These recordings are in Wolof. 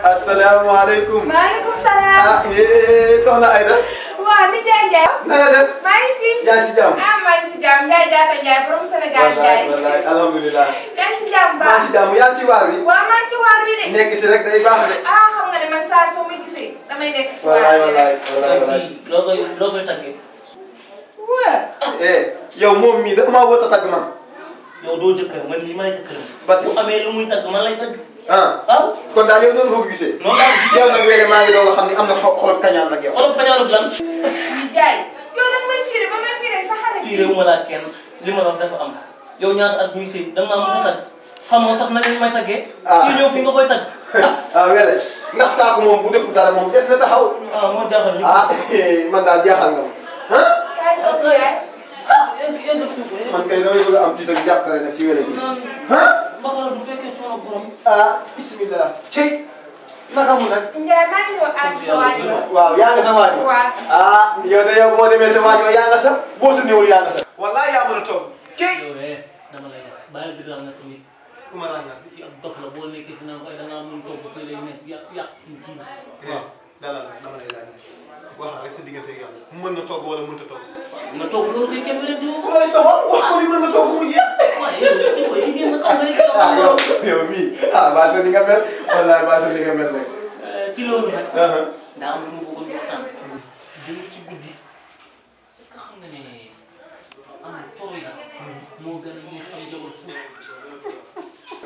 asalaamaaleykum. maaleykum salaam. ah yee soxna Aida. waaw ni Ndiaye Ndiaye. na nga def. maa ngi fi. yaa ngi si jàmm. ah maa ngi si jàmm Ndiaye Diatta Ndiaye borom Sénégal Ndiaye. wallaay wallaay alhamdulilah. yaa ngi si jàmm maa ngi baax. si jàmm yaa ngi si waar wi. waaw maa ngi ci waar bi de. nekk si rek day baax de. ah xam nga ne man saa soo ma gisee damay nekk ci wallaay waar bi wallaay rek. wallaay wallaay. kii loo koy loo koy tàggee waaw. eh yow moom mii dafa maa wut a tagg man. yow doo jëkkër man lii may jëkkër Parce que- bu amee lu muy tagg man lay tagg ah waaw kon daal yow noonu nga ko gisee. noonu laa ko gisee. yow nag léegi maa ngi doog a xam ni am na xol xol kañaan nag yow. xoolal pañaanub lan Ndiaye yow nag may fiire ba may fiire sa xarit fii réew ma laa kenn li ma wax dafa am yow ñaata at muy sëy da nga maa mos a tagg xamoo sax nag li may taggee Ah. kii ñëw fi nga koy tagg ah wele ndax saako moom bu defu dara moom des na taxaw. ah moo jaaxal ñu ah man daal jaaxal nga ma. ah kaay toog Ndiaye. yëngal foofu man kay damay bëgg a am tiit ak jàppale nag ci wele bi. naan ah mbaxala du fekkee coono borom ah bisimilah. cey naka mu nag. Ndiaye maa ngi ñëw àgg sa waay ba. waaw yaa nga sa waaj ma. waaw. ah yow de yow boo demee sa waaj ma yaa nga sa boo sa néewul yaa nga sa. wallaay yaa mën a toog. cey. yow eh dama lay wax bàyyi dëgg nga tamit ku ma ràññal. fii ab dof la boo nekkee fi naan ko ay da ngaa mën togg fii lay nekk yàq yàq kii bi waaw dalal nag dama lay laaj waxal rek sa diggante ak yàlla mën na togg wala mënut a togg. ma togg loolu koy kenn wérante woo ko looy soxal wax ko ni mën nga togg mu jeex. waaye yow ci koy jigéen nag xam nga rek yow ah xam yow nga yow mii ah baa sa ni nga mel wallaay baa sa ni nga mel rek. ci loolu nag ah daa am lu mu bëggoon waxtaan dem ci guddi est-ce que xam nga ne am toro yi moo gën a neex am jabar fuuf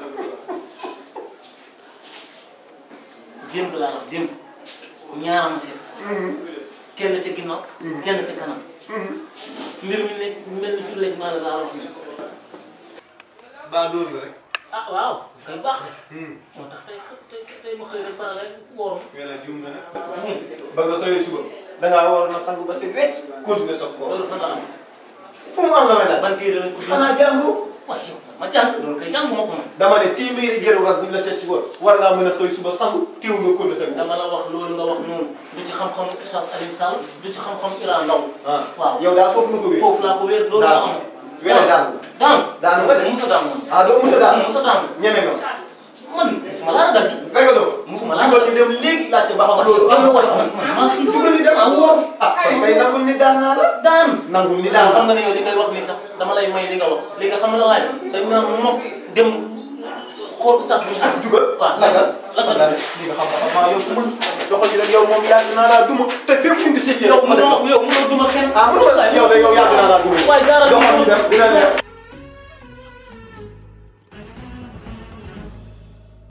démb laa wax démb ñaaram seet kenn ca ginnaaw kenn ca kanam mbir mi nekk mel ni tulleeg maa la laa wax ne baa dóor nga rek. ah waaw kay baax de moo tax tey tey tey ma xëy rek bara rek wóorum wala juum nga nag. buum ba nga xëyee suba da ngaa waroon a sangu ba si wecc continuer soog koo. loolu fan la am fu mu am la may laaj. ban téere lañ ko bind xanaa jàngu. waaye yow ma jàng loolu kay jàng ma ko man dama ne téeméeri jëru ras buñ la seet si woon war ngaa mën a xëy suba sangu teew nga continuer sa dama la wax loolu nga wax noonu du ci xam-xamu Oustaz Alioune Sall du ci xam-xamu Iran Ndaw ah waaw yow daal foofu nga ko wér. foofu laa ko wéer loolu Daanu. moo am Wéer daanu. daanu Daanu nga de. musa daanu man ah doo mos a daal. musa daanu ñeme nga. man musuma laa ragal di ragaloo. musuma laa dugal ñu dem léegi laajte ba xam loolu am na wala man man maa xiif dugal ñu dem maa wóor ah kon kay nangul ni daan naa la. daanu nangul ni daal daan xam nga ne yow li ngay wax nii sax dama lay may li nga wax léegi xam nga la laaj dañ naan nopp dem xool Oustaz bu ñu ànd dugal. waaw lagal lagal lagal li nga xam xam maa yow fu mu doxal yi rek yow moom yàgg naa laa duma te fépp fu mu di seet yow yow ma def mënoo yow mënoo duma kenn ah mënoo yow de yow yàgg naa laa duma